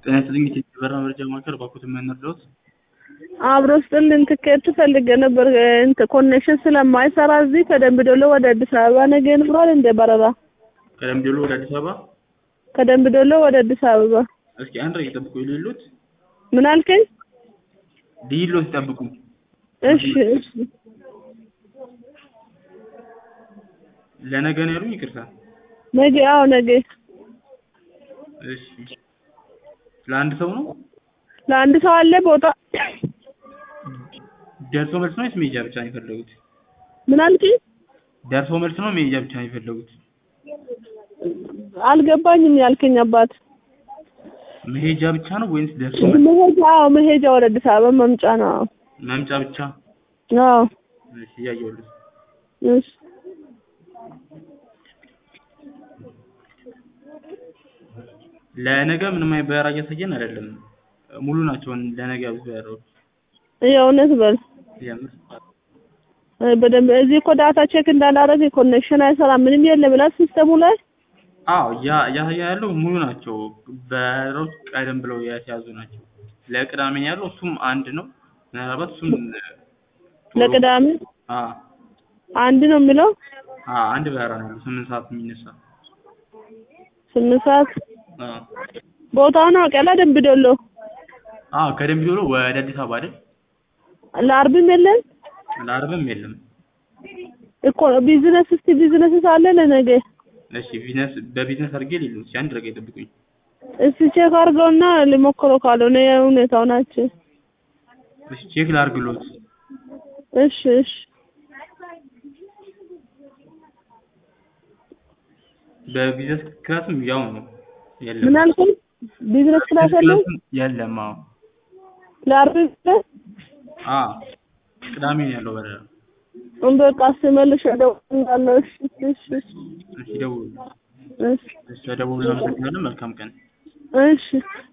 ጤና ይስጥልኝ የበራ መረጃ ማዕከል ባኮት የምንረዳዎት? አብሮ ስጥልን ትኬት ፈልጌ ነበር እንትን ኮኔክሽን ስለማይሰራ እዚህ ከደምቢ ዶሎ ወደ አዲስ አበባ ነገ ይኖራል እንደ በረራ ከደምቢ ዶሎ ወደ አዲስ አበባ? ከደምቢ ዶሎ ወደ አዲስ አበባ እስኪ አንድ ላይ ይጠብቁ ይሉት ምን አልከኝ? ዲሎት ይጠብቁ። እሺ እሺ ለነገ ነው ያሉኝ? ይቅርታ። ነገ አዎ ነገ እሺ ለአንድ ሰው ነው? ለአንድ ሰው አለ ቦታ ደርሶ መልስ ነው ወይስ መሄጃ ብቻ ነው የፈለጉት? ምን አልከኝ? ደርሶ መልስ ነው መሄጃ ብቻ ነው የፈለጉት? አልገባኝም ያልከኝ አባት መሄጃ ብቻ ነው ወይስ ደርሶ መልስ? መሄጃ አዎ መሄጃ ወደ አዲስ አበባ መምጫ ነው አዎ መምጫ ብቻ? አዎ እሺ እያየሁልህ። እሺ ለነገ ምንም አይነት በረራ እያሳየን አይደለም። ሙሉ ናቸው ለነገ ያሉት በረራዎች። የእውነት በል የምር በደንብ እዚህ እኮ ዳታ ቼክ እንዳላረግ ኮኔክሽን አይሰራም ምንም የለም ብላ ሲስተሙ ላይ አዎ ያ እያሳየ ያለው ሙሉ ናቸው። በረራዎች ቀደም ብለው የተያዙ ናቸው። ለቅዳሜ ነው ያለው እሱም አንድ ነው። ምናልባት እሱም ለቅዳሜ አ አንድ ነው የሚለው አ አንድ በረራ ነው ያለው ስምንት ሰዓት የሚነሳ ስምንት ሰዓት አ ቦታውን አውቄያለሁ ደምቢ ዶሎ አ ከደምቢ ዶሎ ወደ አዲስ አበባ አይደል? ለአርብም የለም ለአርብም የለም። እኮ ቢዝነስ እስቲ ቢዝነስ ሳለ ለነገ እሺ ቢዝነስ በቢዝነስ አድርጌ ሊሉ እስኪ አንድ ደቂቃ ይጠብቁኝ። እስቲ ቼክ አድርገውና ልሞክረው ካልሆነ የሁኔታው ናቸው እሺ ቼክ ላድርግሎት። እሺ እሺ በቢዝነስ ክላስም ያው ነው የለም። ምን አልከኝ? ቢዝነስ ክላስ የለም ክላስም የለም። አዎ ለአርብ የለም? አ ቅዳሜ ነው ያለው በረራ። በቃ ስመልሽ እደውላለሁ። እሺ እሺ እሺ እሺ ደውሉ። እሺ እሺ ደውሉ። እናመሰግናለን። መልካም ቀን። እሺ